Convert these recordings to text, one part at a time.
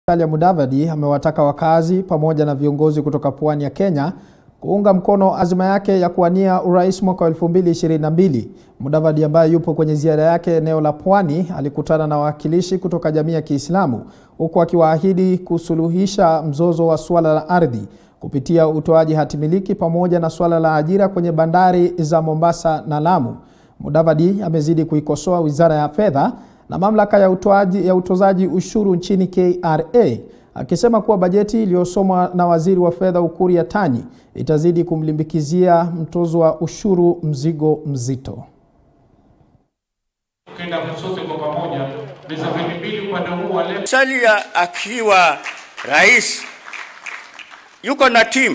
Musalia Mudavadi amewataka wakazi pamoja na viongozi kutoka pwani ya Kenya kuunga mkono azma yake ya kuwania urais mwaka 2022. Mudavadi ambaye yupo kwenye ziara yake eneo la Pwani alikutana na wawakilishi kutoka jamii ya Kiislamu huku akiwaahidi kusuluhisha mzozo wa suala la ardhi kupitia utoaji hatimiliki pamoja na suala la ajira kwenye bandari za Mombasa na Lamu. Mudavadi amezidi kuikosoa Wizara ya Fedha na mamlaka ya utoaji ya utozaji ushuru nchini KRA akisema kuwa bajeti iliyosomwa na waziri wa fedha Ukur Yatani itazidi kumlimbikizia mtozo wa ushuru mzigo mzito. Tukienda sote kwa pamoja, meza mbili upande huu wa left. Musalia akiwa rais yuko na timu.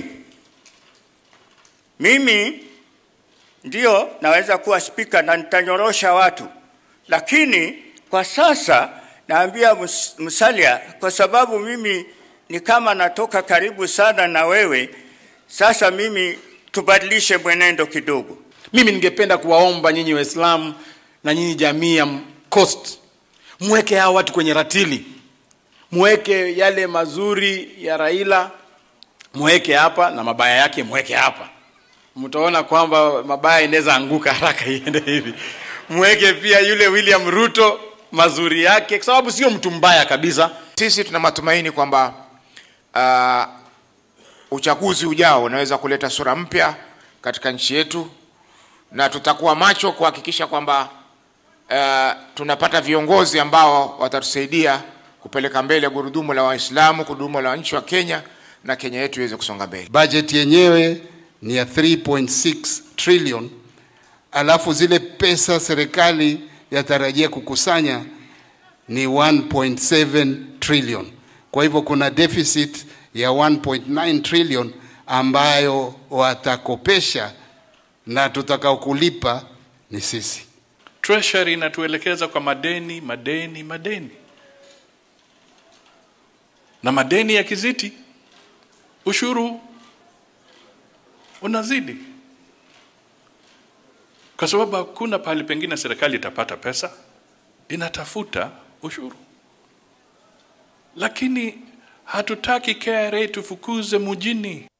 Mimi ndio naweza kuwa spika na nitanyorosha watu, lakini kwa sasa naambia Mus- Musalia, kwa sababu mimi ni kama natoka karibu sana na wewe, sasa mimi tubadilishe mwenendo kidogo. Mimi ningependa kuwaomba nyinyi Waislamu na nyinyi jamii ya Coast, mweke hawa watu kwenye ratili, mweke yale mazuri ya Raila, mweke hapa na mabaya yake mweke hapa. Mtaona kwamba mabaya inaweza anguka haraka iende hivi. Mweke pia yule William Ruto mazuri yake, kwa sababu sio mtu mbaya kabisa. Sisi tuna matumaini kwamba uh, uchaguzi ujao unaweza kuleta sura mpya katika nchi yetu, na tutakuwa macho kuhakikisha kwamba uh, tunapata viongozi ambao watatusaidia kupeleka mbele gurudumu la Waislamu, gurudumu la nchi wa Kenya, na Kenya yetu iweze kusonga mbele. Bajeti yenyewe ni ya 3.6 trillion, alafu zile pesa serikali yatarajia kukusanya ni 1.7 trillion. Kwa hivyo kuna deficit ya 1.9 trillion ambayo watakopesha na tutakao kulipa ni sisi. Treasury inatuelekeza kwa madeni, madeni, madeni, na madeni ya kiziti, ushuru unazidi, kwa sababu hakuna pahali pengine serikali itapata pesa, inatafuta ushuru. Lakini hatutaki KRA tufukuze mjini.